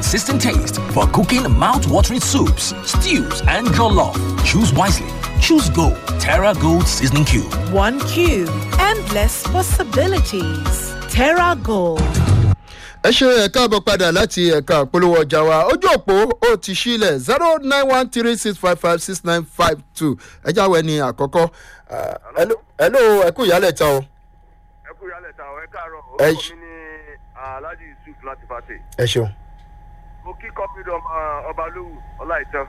consistent taste for cooking mouth-watering soups, stews, and jollof. Choose wisely. Choose Gold. Terra Gold Seasoning Cube. One cube. Endless possibilities. Terra Gold. ẹ ṣe ẹ̀ka àbọ̀ padà láti ẹ̀ka àpolówó ọjà wa ojú òpó ó ti sílẹ̀ zero nine one three six five five six nine five two ẹ jáwé ní àkọ́kọ́ ẹ̀ló ẹ̀kú ìyálẹ̀ ta o. ẹ kú ìyálẹ̀ ta ọ̀ ẹ káàárọ̀ Ẹ orúkọ ṣ- mi ní alhaji yusuf láti fàtẹ. ẹ ṣeun. mo kí kọ́pìdọ̀ ọba lówù ọláìtàn.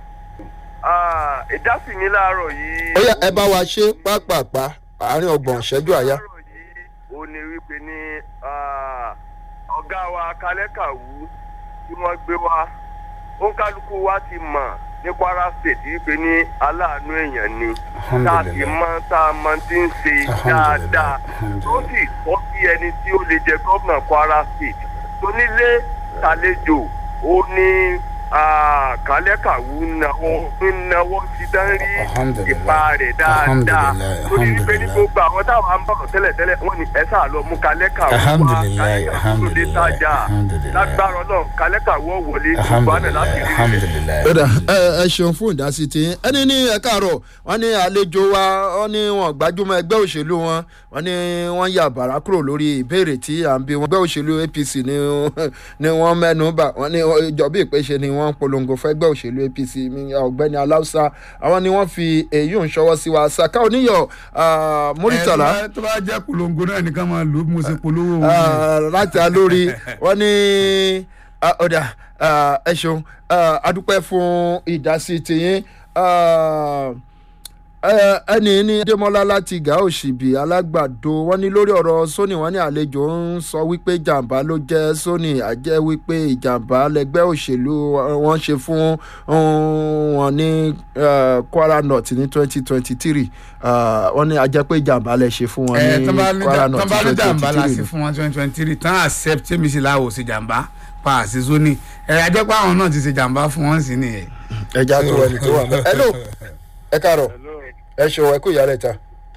ìdásí mi láàárọ̀ yìí. ó yá ẹ bá wa ṣe pápápá àárín ọgbọ̀n ìṣẹ́jú àyá. láàárọ̀ yìí ó ní wípé ní ah, ọ̀gá wa kalẹ́kàwú tí wọ́n gbé wa òǹkálukú wa ti mọ̀ ní kwara state wípé ní aláàánú èèyàn ni tá a sì mọ tá a mọ tí ń ṣe dáadáa tó sì tọ́ sí ẹni tí ó lè jẹ gómìnà kwara state tó nílé tàlejò ó ní ah, kalẹ́kàwú náwó náwó ti dán rí ipa rẹ̀ dáadáa torí wípé ní gbogbo àwọn táwọn ń bọ̀rọ̀ tẹ́lẹ̀tẹ́lẹ̀ wọ́n ní ẹ sáà lọ mú kalẹ́kàwú wá Alhamdulilayi, kalẹ́kàwú tó dé alhamdulilayi, tájà alhamdulilayi. lágbára náà kalẹ́kàwú ọ̀ wọlé gbogbo àná láti rí rẹ̀. alhamdulilayi. Ẹ̀dà ẹ ẹ ṣeun fún ìdásí tí ẹni ní ẹ káàárọ̀ wọ́n ní àlejò wa wọ́n ní wọn gbajúmọ̀ ẹgbẹ́ òṣèlú wọn wọ́n ní wọ́n yà bàrà kúrò lórí ìbéèrè tí à ń bí wọn. ẹgbẹ́ òṣèlú apc ni ni wọ́n mẹ́nu bà wọ́n ní ìjọba ìpèsè ni wọ́n ń polongo fún ẹgbẹ́ òṣèlú apc mi, ọ̀gbẹ́ni aláùsá àwọn ni wọ́n fi èyí ń ṣọwọ́ sí wa saka oníyọ̀ ah, muritala Ẹ, tó bá jẹ́ polongo náà nìkan máa lò ó bí mo ṣe polówó òun ni. Ah, láti alórí wọn ní ah, ọ̀dà ah, ẹ ṣeun ah, adúpẹ́ fún ìdásí tiyín ah, ẹ- ẹni ní adémọlá láti gà òṣìbì alágbàdo wọn ní lórí ọ̀rọ̀ sóní wọn ní àlejò ń sọ wípé jàǹbá ló jẹ́ sóní àjẹ́ wípé ìjàǹbá lẹgbẹ́ òṣèlú wọn ṣe fún um, wọn ní ah, kwara north ní twenty twenty three wọn ní àjẹ́ pé ìjàǹbá lẹ ṣe fún wọn ẹ ní tán bá ní kwara tán north bá ní twenty jàǹbá la twenty sí three fún wọn twenty twenty three tán accept tèmi sí láwò sí jàǹbá pa àṣì zoni ẹ ajẹ́pọ̀ àwọn náà ti ṣe jàǹbá fún wọn sí nìyẹn. ẹja tó ẹni tó wà mọ. hello ẹ káàárọ̀ ẹ ṣe ẹ kú ìyálẹ̀ ta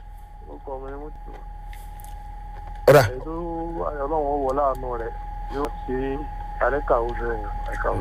ọ̀rà ètò ọlọ́run wọ láàánú rẹ̀ yóò ṣe kalẹ́kàwú bẹ́ẹ̀ ẹ̀kàwú.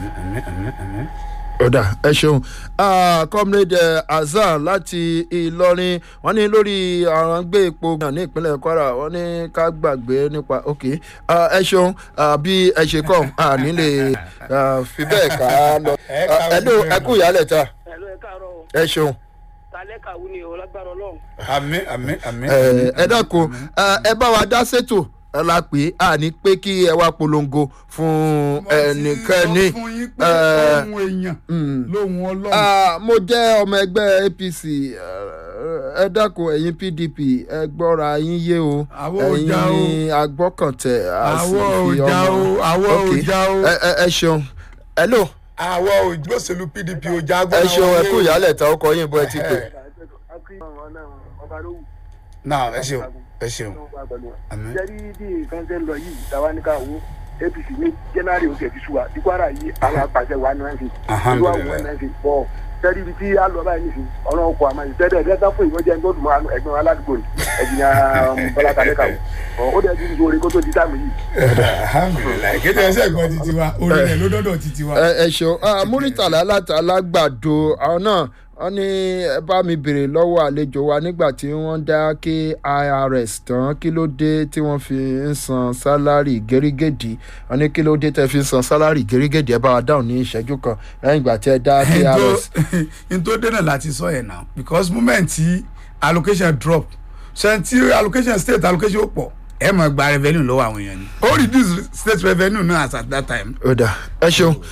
ọ̀dà ẹ ṣeun Ah, comrade eh, hasan láti ìlọrin wọ́n ní lórí àwọn gbé epo náà ní ìpínlẹ̀ kwara wọ́n ní ká gbàgbé nípa ok Ah, ẹ ṣeun Ah, bí ẹ ṣe kọ́ à nílé ah, fi bẹ́ẹ̀ ká lọ Ẹ Ah, káwé hello ẹ kú ìyálẹ̀ ta ẹ̀lú ẹ̀ káàárọ̀ o ẹ ṣeun. talẹ́kàwú ni o lágbára ọlọ́run. àmì àmì àmì. ẹ ẹ dákun ẹ ẹ bá wa dá sétò ẹ la pè é à ní pé kí ẹ wá polongo fún ẹnikẹ́ni. mo ti sọ fún yín pé Eh, ohun èèyàn mm. lóhun ọlọ́run. Ah, mo jẹ́ ọmọ ẹgbẹ́ apc ẹ dákun ẹ̀yin pdp ẹ gbọ́ra yín yé o Àwa ò ẹ̀yin já o. ni agbọ́kàntẹ̀ a sì Àwa ò fi já ọmọ o, àwa ò Ok. já o. ẹ ẹ- ẹ ṣeun hello àwọn òjòṣèlú pdp ò já ẹ ṣeun ẹ kú ìyálẹ̀ ta ọkọ̀ yín bọ́ ẹ ti pè. náà ẹ ṣeun ẹ ṣeun. Àmín. jẹ́rí bí nǹkan ṣe ń lọ yìí táwa ní ká wo apc ní january oṣù ẹ̀fí ṣùgbọ́n ní kwara yìí àwọn apàṣẹ wa ní wọ́n fi ìlú àwọn wọn náà fi bọ̀ jẹ́rí ibi tí a lọ báyìí nìsín ọ̀rọ̀ ọkọ̀ àmọ́ ìṣẹ́dẹ̀ ẹ̀dẹ́gbẹ́ fún ìwọ́n jẹ́ nítorí mọ́ ẹgbẹ́ wọn aládùúgbò ni ẹ̀jìnà bọ́lá kalẹ́kàwọ́ ó dẹ̀ ti sọ orin kó tó di táàmù yìí. alhamdulilayi kéde ẹsẹ gbọ́ titi wa orí rẹ̀ ló dọ́dọ̀ titi wa. ẹ ẹ ṣeun Ah, muritala láti alágbàdo àwọn náà wọ́n ní ẹ bá mi béèrè lọ́wọ́ àlejò wa nígbà tí wọ́n dá kirs tán kí ló dé tí wọ́n fi ń san sálárì gẹ́rígẹ́dì wọ́n ní kí ló dé tẹ́ fi ń san sálárì gẹ́rígẹ́dì ẹ bá wa dáhùn ní ìṣẹ́jú kan lẹ́yìn ìgbà tí ẹ dá kirs. n tó dènà láti sọ yẹn náà because moment tí allocation drop sẹ́ńtì allocation state allocation ó pọ̀ ẹ mọ̀ gba revenue lọ́wọ́ àwọn èèyàn ni ó reduce state revenue náà as at that time. ó dà ẹ ṣeun